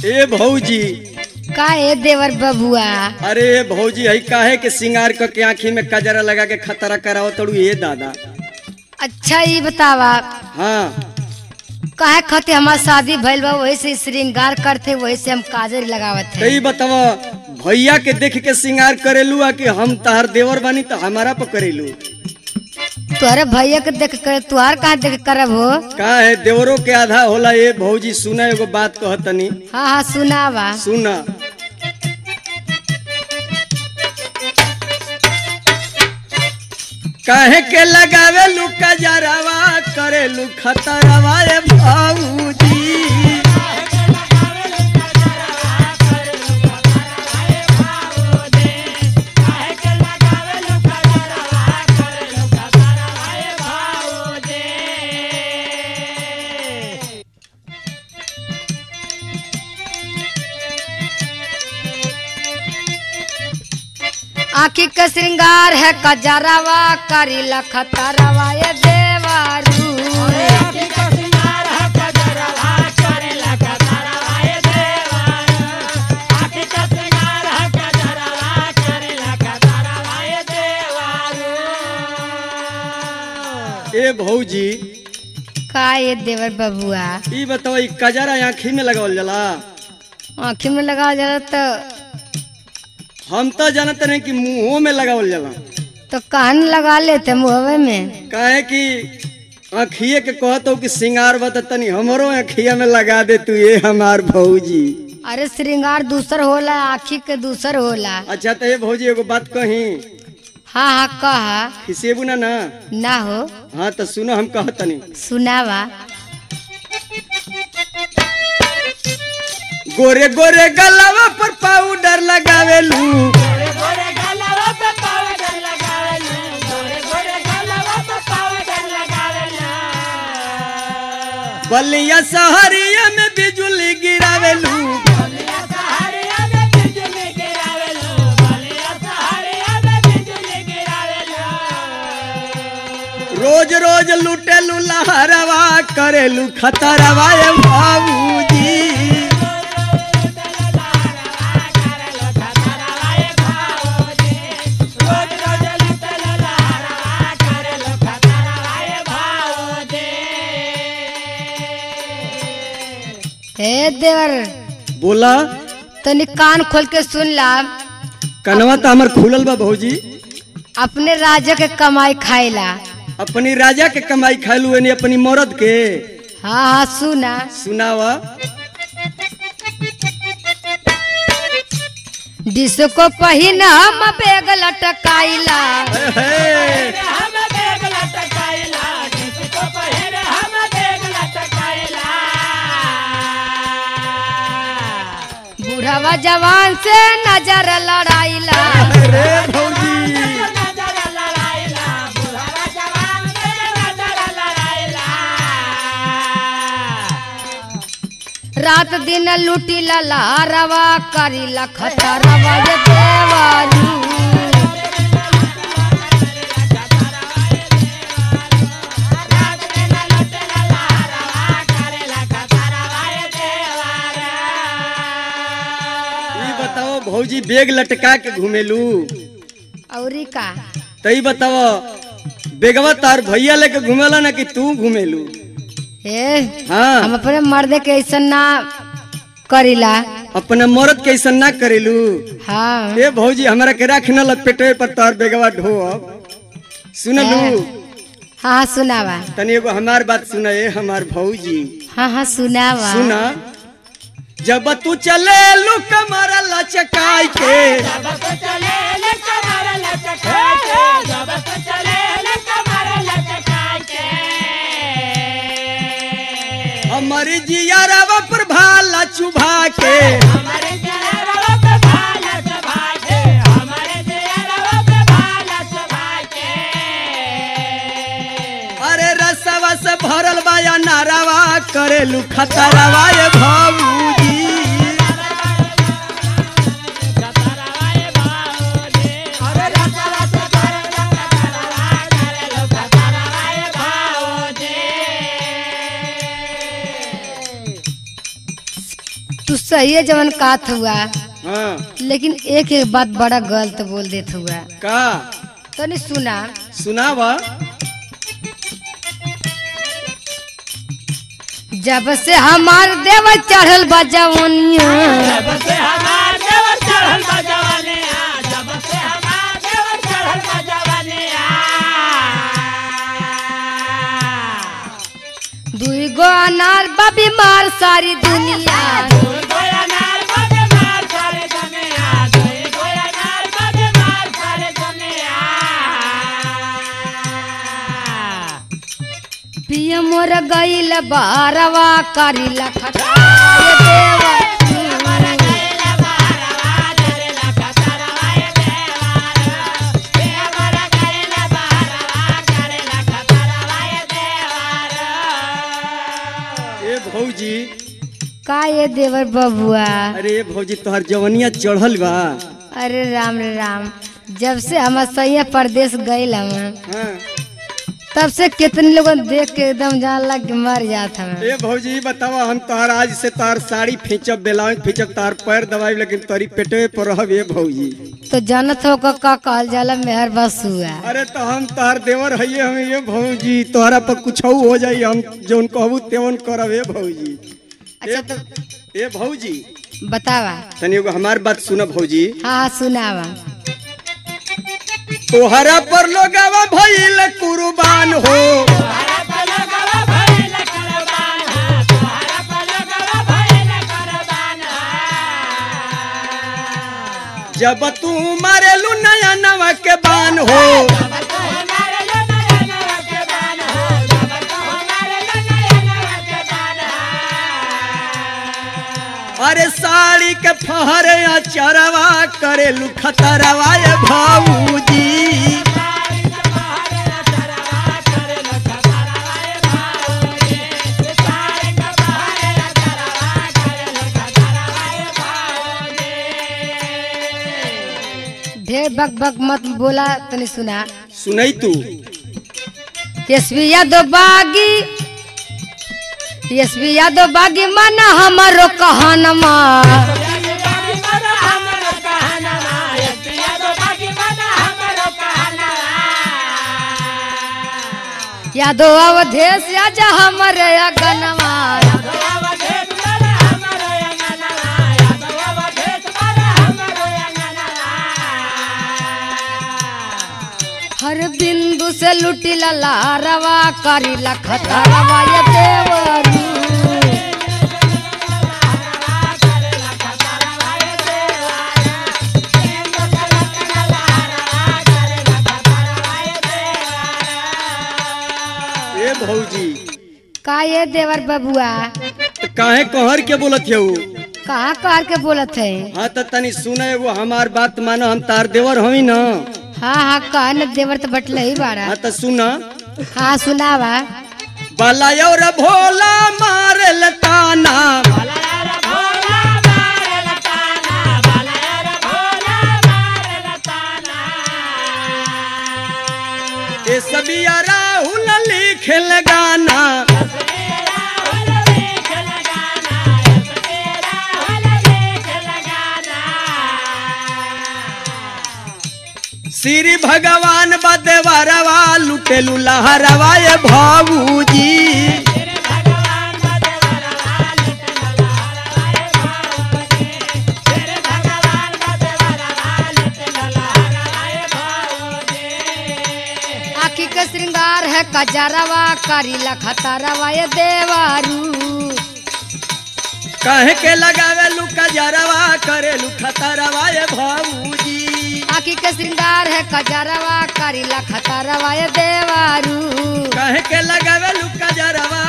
ए भौजी का ए देवर बबुआ अरे भौजी हई काहे के सिंगार क के आँखी में कजरा लगा के खतरा कराओ तड़ू ए दादा अच्छा ये बतावा हाँ काहे खाते हमार शादी भइल बा वही से श्रृंगार करते वही से हम काजल लगावत है कई बतावा भैया के देख के सिंगार करेलू आ कि हम तहार देवर बानी तो हमारा पर करेलू तोहरे भैया के देख कर तुहार कहाँ देख करब हो का है देवरों के आधा होला ए भौजी सुना एगो बात कहतनी हाँ हाँ सुनावा सुना काहे के लगावे लू कजरवा करेलू खतरवा ए भौजी आँखी के श्रृंगार है कजरवा करी लखतरवा ये देवारू ए भौजी का ये देवर बबुआ ई बताओ ई कजरा आँखी में लगावल जाला आँखी में लगा जाला तो हम तो जानते नहीं कि मुंहों में लगावल जाला तो कान लगा लेते मुहवे में काहे कि आँखिए के कहत हो कि सिंगार बता तनी हमरो आँखिया में लगा दे तू ये हमार भौजी अरे श्रृंगार दूसर होला आँखी के दूसर होला अच्छा तो ये भौजी एगो बात कही हाँ हाँ कहा खिसेबू ना ना ना हो हाँ तो सुनो हम कहतनी सुनावा गोरे गोरे गलवा पर पाउडर लगावेलू बलिया सहरिया में बिजुली गिरावेलू रोज रोज लुटेलू लहरवा करेलू खतरवा ए बाबूजी हे देवर बोला तनी कान खोल के सुन ला कनवा तो हमर खुलल बा भौजी अपने राजा के कमाई खाइला अपनी राजा के कमाई खालू एनी अपनी मरद के हाँ हाँ सुना सुनावा डिस्को पहिन हम बेग लटकाइला हे, हे। बूढ़वा जवान से नजर लड़ाइला अरे भौजी रात दिन लूटी लहरवा करी लखतरवा ये देवारू ई बताओ भौजी बेग लटका के घूमेलू औरी का तई बताओ बेगवा तार भैया लेके घूमेला ना कि तू घूमेलू हे हाँ हम अपने मर्दे के ऐसा ना करीला अपना मरद के ऐसा ना करेलू हाँ ए भौजी हमरा के राख न लपेटे पर तार बेगवा ढो सुनलू हाँ हाँ सुनावा तनी एगो हमार बात सुना ए हमार भौजी हाँ हाँ सुनावा सुना जब तू चले लू कमर लचकाई के हमारी जियारवा पर भाला चुभा के अरे रसवा से भरल बाया नारावा करेलू खतरवा ए भौजी तू सही है जवन कात हुआ हाँ लेकिन एक एक बात बड़ा गलत बोल देत हुआ का तो नहीं सुना सुनावा जब से हमार देव चढ़ल बा जवनिया जब से हमार देवर चढ़ल बा जवानी आ, जब से हमार देवर चढ़ल बा जवानी आ। दुई गो अनार बा बीमार सारी दुनिया दुई गोया नार बदे मार सारे दुनिया, दुई गोया नार बदे मार सारे दुनिया। पिया मोर गईल बारवा करी लखटाए देवा गैला बारवा धरेला कतरवा ए देवार। हे हमर गैला बारवा करेला कतरवा ए देवार। ए भौजी का ये देवर बबुआ अरे ए भौजी तोहर जवनिया चढ़ल बा अरे राम रे राम जब से हम सैया परदेश गईल हम हाँ तब से कितने लोगन देख के एकदम जान लग के मर जात हम ए भौजी बतावा हम तोहर आज से तोहर साड़ी खींचब ब्लाउज खींचब तोहर पैर दबाई लेकिन तोरी पेटवे पर रहब ए भौजी तो जानत हो का का कहल जाला मेहर बसुआ अरे तो हम तोहर देवर हइये हम ये भौजी तोहरा पर कुछ हो जाई हम जौन कहबू तेवन करब ए भौजी अच्छा तो ए भौजी बतावा तनी एगो हमार बात सुन भौजी हाँ हाँ सुनावा तोहरा पर लोगवा भइल कुर्बान हो तोहरा पलकवा भइल कुर्बान हा, तोहरा पलकवा भइल कुर्बान हा। जब तू मारेलू नया नवा के बान हो जब तू हमारे लो नया नवा के बान हो, जब तू हमारे लो नया नवा के बान हा। अरे साड़ी के फहरे चरवा करेलू खतरवा ए भौजी सारी के बहरे चरवा करेल खतरवा ए भाऊजी। सारी के बहरे चरवा करेल खतरवा ए भाऊजी। ढेर बक बक मत बोला तनी सुना सुनई तू यशवी यादव बागी यशवी यादव बागी माना हमारो कहनमा यादव अवधेश राजा हमारे अगनमा हर बिंदु से लुटी लारवा करी लखतरवा ये देवरू ए भौजी का ये देवर बबुआ तो काहे कहर के बोलत हो कहाँ कहाँ के बोलत है हाँ तो तनी सुने वो हमार बात मानो हम तार देवर हमी न हाँ हाँ कहा न देवर तो बटले ही बाड़ा हाँ तो सुना हाँ सुनावा बाला और भोला मारे ताना ए सबिया राहुल लिखल गाना श्री भगवान बदेवरवा लुटेलू लहरवा ए भाऊजी आखी के श्रृंगार है कजरवा करी लखतरवा ये देवारू कहे के लगावे लू कजरवा करेलू खतरवा ए भाऊजी आखी के श्रृंगार है कजरवा करी लखतरवा ये देवारू कहे के लगावे लू कजरवा